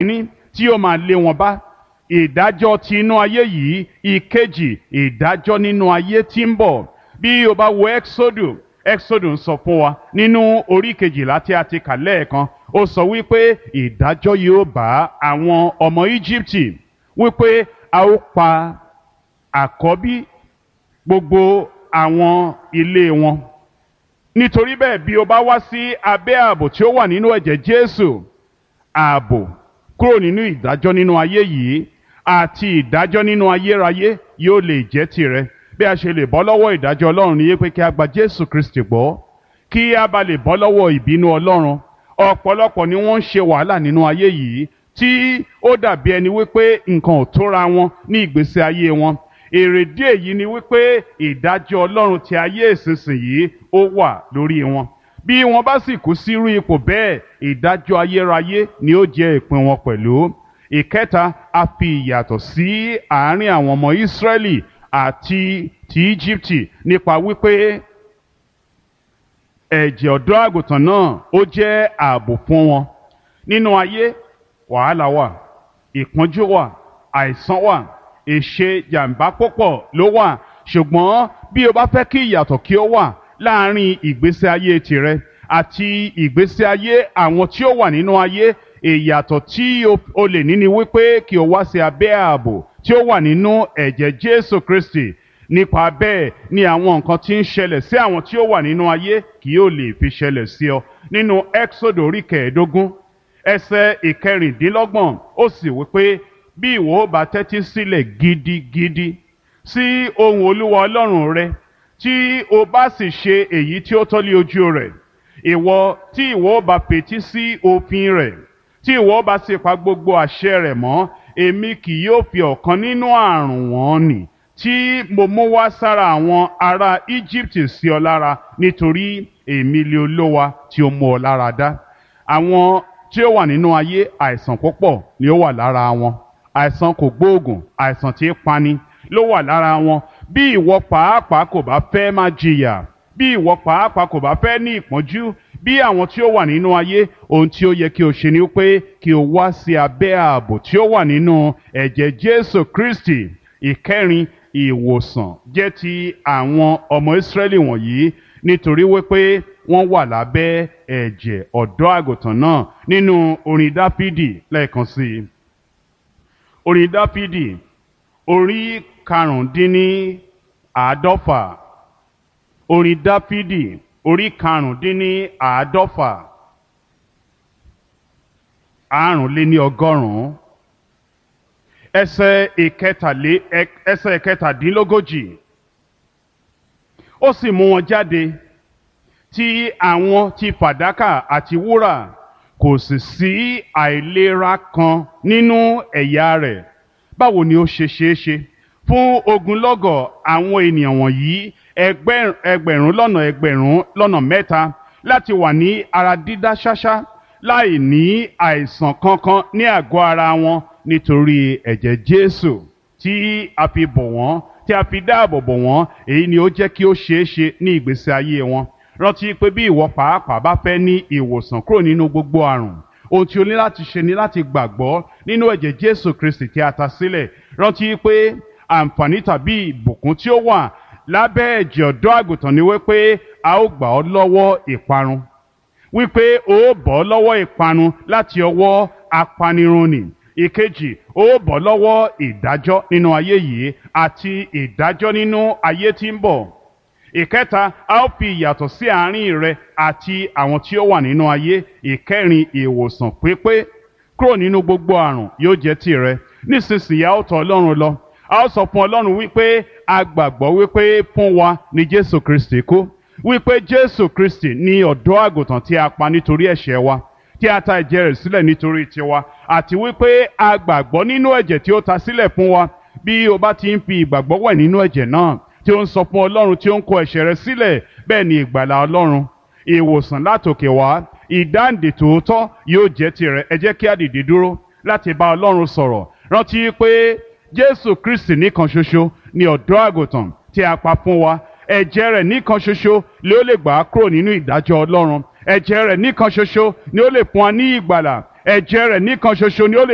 ní tí ó máa lé wọn bá ìdájọ́ ti inú ayé yìí ìkejì ìdájọ́ nínú ayé tí ń bọ̀ bí o bá wo exodus exodus ń sọ fún wa nínú orí kejìlá tí a ti kà lẹ́ẹ̀kan ó sọ wípé ìdájọ́ yóò bá àwọn ọmọ íjíbítì wípé a ó pa àkọ́bí gbogbo àwọn ilé wọn nítorí bẹ́ẹ̀ bí o bá wá sí abẹ́ ààbò tí ó wà nínú ẹ̀jẹ̀ jésù ààbò kúrò nínú ìdájọ́ nínú ayé yìí àti ìdájọ́ nínú ayérayé yóò lè jẹ́ tirẹ̀ bí a ṣe lè bọ́ lọ́wọ́ ìdájọ́ ọlọ́run ní pé kí a gba jésù kristi gbọ́ kí a bá lè bọ́ lọ́wọ́ ìbínú ọlọ́run ọ̀pọ̀lọpọ̀ ni wọ́n ń ṣe wàhálà nínú ayé yìí tí ó dàbí ẹni wípé nǹkan ò tóra wọn ní ìgbésí ayé wọn èrèdí èyí ni wípé ìdájọ́ ọlọ́run ti ayé ìsinsìnyí ó wà lórí wọn bí wọn bá sì kú sírú ipò bẹ́ẹ̀ ìdájọ́ ayérayé ni ó jẹ́ ìpín wọn pẹ̀lú ìkẹta a fi ìyàtọ̀ sí àárín àwọn ọmọ ìsírẹ́lì àti ti íjíbítì nípa wípé ẹ̀jẹ̀ ọ̀dọ́ àgùntàn náà ó jẹ́ ààbò fún wọn nínú ayé wàhálà wà ìpọ́njú wà àìsàn wà èṣe jàǹbá púpọ̀ ló wà ṣùgbọ́n bí o bá fẹ́ kí ìyàtọ̀ kí ó wà láàárín ìgbésí ayé tirẹ̀ àti ìgbésí ayé àwọn tí ó wà nínú ayé ìyàtọ̀ tí o lè ní ni wípé kí o wá sí abẹ́ ààbò tí ó wà nínú ẹ̀jẹ̀ Jésù Kristi nípa bẹ́ẹ̀ ni àwọn nǹkan tí ń ṣẹlẹ̀ sí àwọn tí ó wà nínú ayé kì yóò lè fi ṣẹlẹ̀ sí ọ nínú Exodus orí kẹẹ̀ẹ́dógún ẹsẹ̀ ìkẹrìndínlọ́gbọ̀n ó sì wípé bí ìwọ bá tẹ́tí sílẹ̀ gidigidi sí ohùn Olúwa Ọlọ́run rẹ tí o bá sì ṣe èyí tí ó tọ́lé ojú rẹ̀ ìwọ tí ìwọ bá fetí sí òfin rẹ̀ tí ìwọ bá sì pa gbogbo àṣẹ rẹ̀ mọ́ èmi kì yóò fi ọ̀kan nínú àrùn wọn nì tí mo mú wá sára àwọn ará Egypt sí ọ lára nítorí èmi lé olówa tí ó mú ọ lára dá àwọn tí ó wà nínú ayé àìsàn púpọ̀ ni ó wà lára wọn àìsàn kò gbóògùn àìsàn tí ń pani ló wà lára wọn bí ìwọ pàápàá kò bá fẹ́ máa jìyà bí ìwọ pàápàá kò bá fẹ́ ní ìpọ́njú bí àwọn tí ó wà nínú ayé ohun tí ó yẹ kí o ṣe ni pé kí o wá sí abẹ́ ààbò tí ó wà nínú ẹ̀jẹ̀ Jésù Kristi ìkẹrin ìwòsàn jẹ́ ti àwọn ọmọ Ísírẹ́lì wọ̀nyí nítorí wípé wọ́n wà lábẹ́ ẹ̀jẹ̀ ọ̀dọ́ àgùntàn náà nínú orin Dáfídì lẹ́ẹ̀kan sí i orin Dáfídì orí karùndínní àádọ́fà orin Dáfídì orí karùndínní àádọ́fà àrùnléní ọgọ́rùn-ún ẹsẹ̀ ìkẹtàlé ẹsẹ̀ ìkẹtàdínlógójì ó sì mú wọn jáde tí àwọn ti fàdákà àti wúrà kò sì sí àìlera kan nínú ẹ̀yà rẹ̀ báwo ni ó ṣe ṣeé ṣe fún ogunlọ́gọ̀ àwọn ènìyàn wọ̀nyí ẹgbẹ̀rún lọ́nà ẹgbẹ̀rún lọ́nà mẹ́ta láti wà ní ara dídá ṣáṣá láì ní àìsàn kankan ní àgọ́ ara wọn nítorí ẹ̀jẹ̀ Jésù tí a fi bò wọ́n tí a fi dáàbò bò wọ́n èyí ni ó jẹ́ kí ó ṣeé ṣe ní ìgbésí ayé wọn rántí pé bí ìwọ pàápàá bá fẹ́ ní ìwòsàn kúrò nínú gbogbo àrùn ohun tí o ní láti ṣe ni láti gbàgbọ́ nínú ẹ̀jẹ̀ Jésù Kristi tí a ta sílẹ̀ rántí pé àǹfààní tàbí ìbùkún tí ó wà lábẹ́ ẹ̀jẹ̀ ọ̀dọ́ àgùntàn ni wípé a ó gbà ọ́ lọ́wọ́ ìparun wípé o ó bọ́ lọ́wọ́ ìparun láti ọwọ́ apanirun nì ìkejì o ó bọ́ lọ́wọ́ ìdájọ́ nínú ayé yìí àti ìdájọ́ nínú ayé tí ń bọ̀ ìkẹta a ó fi ìyàtọ̀ sí àárín rẹ àti àwọn tí ó wà nínú ayé ìkẹrin ìwòsàn pípé kúrò nínú gbogbo àrùn yóò jẹ́ tìrẹ nísinsìnyí a ó tọ̀ Ọlọ́run lọ a ó sọ fún Ọlọ́run wípé a gbàgbọ́ wípé fún wa ni Jésù Kristi kú wípé Jésù Kristi ni ọ̀dọ́ àgùntàn tí a pa nítorí ẹ̀ṣẹ̀ wa tí a ta ẹ̀jẹ̀ rẹ̀ sílẹ̀ nítorí tiwa àti wípé a gbàgbọ́ nínú ẹ̀jẹ̀ tí ó ta sílẹ̀ fún wa bí o bá ti ń fi ìgbàgbọ́ wẹ̀ nínú ẹ̀jẹ̀ náà tí ó ń sọ fún Ọlọ́run tí ó ń kó ẹ̀ṣẹ̀ rẹ̀ sílẹ̀ bẹ́ẹ̀ ni ìgbàlà Ọlọ́run ìwòsàn látòkè wá ìdáǹdè tòótọ́ yóò jẹ́ tirẹ̀ ẹ jẹ́ kí a dìde dúró láti bá Ọlọ́run sọ̀rọ̀ rántí pé Jésù Kristi nìkan ṣoṣo ni ọ̀dọ́ àgùntàn tí a pa fún wa ẹ̀jẹ̀ rẹ̀ nìkan ṣoṣo ló lè gbà á kúrò nínú ìdájọ́ Ọlọ́run ẹ̀jẹ̀ rẹ̀ nìkan ṣoṣo ni ó lè fún wa ní ìgbàlà ẹ̀jẹ̀ rẹ̀ nìkan ṣoṣo ni ó lè